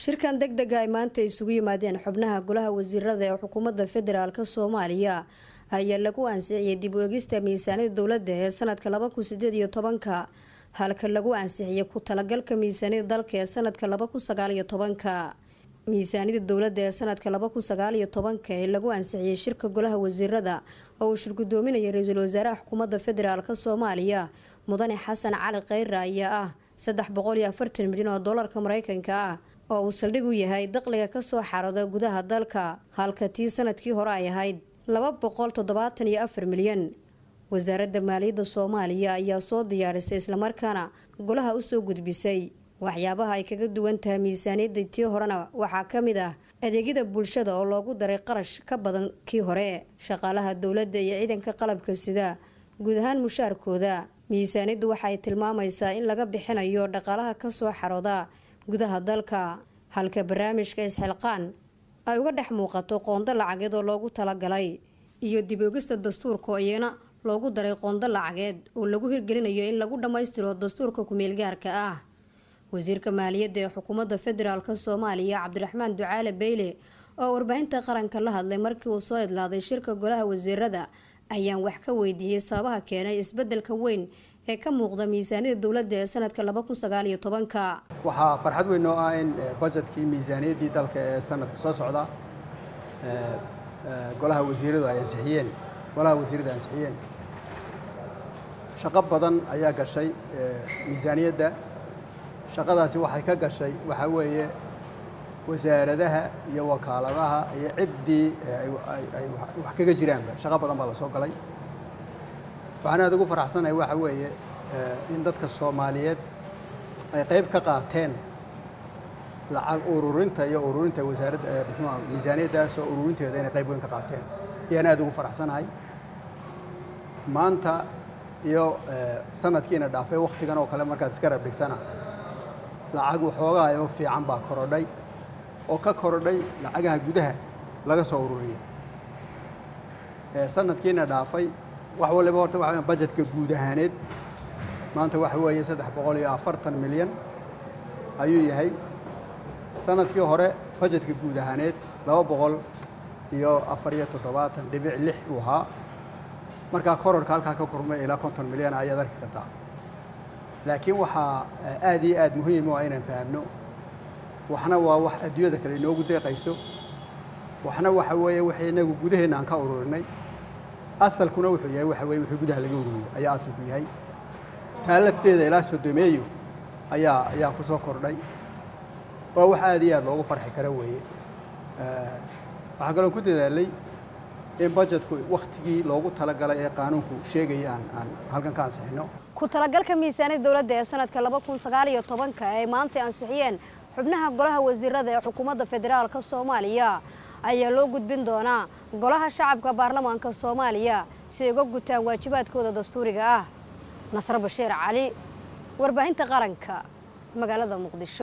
shirkan deg dega ay maanta isugu yimaadeen xubnaha golaha wasiirada ee xukuumadda federaalk soomaaliya ayaa lagu ansixiyey dib u egista miisaaniyada dowladda ee sanadka laba kun sideed iyo tobanka halka lagu ansixiyay ku talagalka miisaaniyada dalka ee sanadka laba kun sagaal iyo tobanka miisaaniyada dowladda ee sanadka laba kun sagaal iyo tobanka ee lagu ansixiyey shirka golaha wasiirada oo uu shirgudoominaya ra-iisul wasaaraha xukuumadda federaalk soomaaliya mudane xasan cali kheyre ayaa ah saddex boqol iyo afartan milyan oo doolarka mareykanka ah oo uu saldhig u yahay daqliga kasoo xarooda gudaha dalka halka tii sanadkii hore ay ahayd laba boqol toddobaatan iyo afar milyan wasaaradda maaliyadda soomaaliya ayaa soo diyaarisay islamarkaana golaha usoo gudbisay waxyaabaha ay kaga duwan tahay miisaaniyadda tii horena waxaa ka mid ah adeegyada bulshada oo loogu daray qarash ka badan kii hore shaqaalaha dowladda iyo ciidanka qalabka sida guud ahaan mushaarkooda miisaaniyaddu waxay tilmaamaysaa in laga bixinayo dhaqaalaha kasoo xarooda gudaha dalka halka barnaamijka isxilqaan ay uga dhex muuqato qoonda lacageed oo loogu talagalay iyo dib ogista dastuurka oo iyana loogu daray qoonda lacageed oo lagu hirgelinayo in lagu dhammaystiro dastuurka ku-meelgaarka ah wasiirka maaliyadda ee xukuumadda federaalk soomaaliya cabdiraxmaan ducaale beyle oo warbaahinta qaranka la hadlay markii uu soo idlaaday shirka golaha wasiirada ayaan wax ka weydiiyey sababaha keenay isbedelka weyn ee ka muuqda miisaaniyada dowladda ee sanadka laba kun sagaal iyo tobanka waxaa farxad weyn oo ah in bajetkii miisaaniyaddii dalka ee sanadka soo socda golaha wasiiradu ay ansixiyeen golaha wasiirada ansixiyeen shaqo badan ayaa gashay miisaaniyadda shaqadaasi waxay ka gashay waxaa weeye wasaaradaha iyo wakaaladaha iyo ciddii ay wax kaga jiraanba shaqo badan baa la soo galay waxaan aad ugu faraxsanahay waxa weeye in dadka soomaaliyeed ay qayb ka qaateen lacag ururinta iyo ururinta wasaaradda muxuua miisaaniyaddaas oo ururinteeda inay qayb weyn ka qaateen ayaan aad ugu faraxsanahay maanta iyo sanadkiina dhaafay wakhtigan oo kale markaad iska rab dhigtana lacag waxoogaa oo fiican baa korodhay oo ka korodhay lacagaha gudaha laga soo ururiya sanadkiina dhaafay wax waliba horta waxa bajetka guud ahaaneed maanta waxa weeye saddex boqol iyo afartan milyan ayuu yahay sanadkii hore bajetka guud ahaaneed laba boqol iyo afar iyo toddobaatan dhibic lix uu ahaa markaa kororka halkaa ka kormay ilaa konton milyan ayaad arki kartaa laakiin waxaa aad iyo aad muhiim u ah inaan fahamno waxna waa wax adduunyada kale inoogu deeqayso waxna waxa weeye wixii inagu gudaheenna aan ka ururinay asalkuna wuxuu yahay waxa weye wixii gudaha laga ururiyey ayaa asalku yahay taa lafteeda ilaa sodomeeyo ayaa ayaa ku soo kordhay waa wax aad iyo aad loogu farxi karo weeye waxaa kaloo ku dadaalay in bajetku wakhtigii loogu talagalay ee qaanuunku sheegaya aan aan halkan ka ansixino ku talagalka miisaaniyada dowladda ee sanadka laba kun sagaal iyo tobanka ay maantay ansixiyeen xubnaha golaha wasiirada ee xukuumadda federaalka soomaaliya ayaa loo gudbin doonaa golaha shacabka baarlamaanka soomaaliya si ay uga gutaan waajibaadkooda dastuuriga ah nasre bashiir cali warbaahinta qaranka magaalada muqdisho